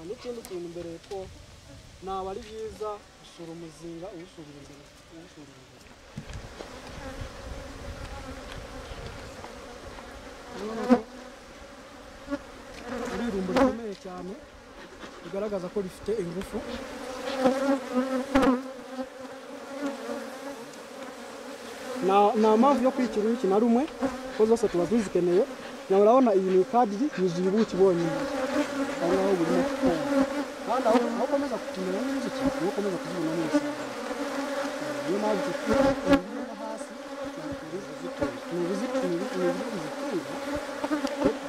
n'ikindi kintu mbere ko naba ari byiza gusura umuzinga uwusubira imbere uwusubira imbere aririmbo rikomeye cyane bigaragaza ko rifite ingufu nta nta mpamvu yo kwikira ubuki na rumwe kuko zose tuba tuzikeneye nawe urabona iyi ni ikadiri yuzuye ubuki bonyine aho ngaho burimo kukonga kandi aho aho ukomeza kutumenya n'inzuki niho ukomeza kuzibonamo umusaruro niyo mpamvu tuzikeneye hasi ni ibizitunga ni ibiti bizitunga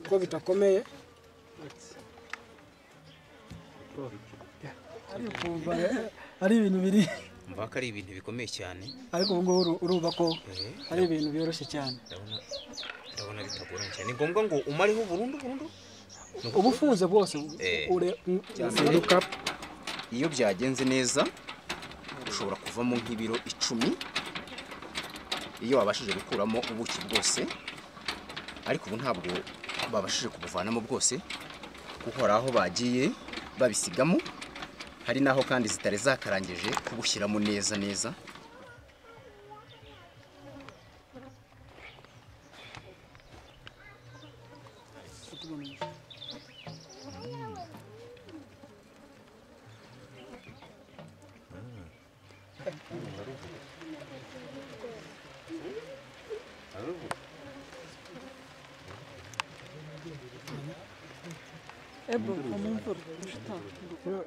ko bitakomeye ari ibintu biri mvuga ko ari ibintu bikomeye cyane ariko ubu ngubu uru- urumva ko eh, ari ibintu byoroshye cyane ndabona ndabona bitagoranye cyane ni ngombwa ngo umareho burundu burundu ubufunze bwose Eh. ure- Iruka iyo byagenze neza ushobora kuvamo nk'ibiro icumi iyo wabashije gukuramo ubuki bwose ariko ubu ntabwo babashije kubuvanamo bwose kuko hari aho bagiye babisigamo hari n'aho kandi zitari zakarangije kubushyiramo neza neza Ebru, mu mvura. Ushita. Ubu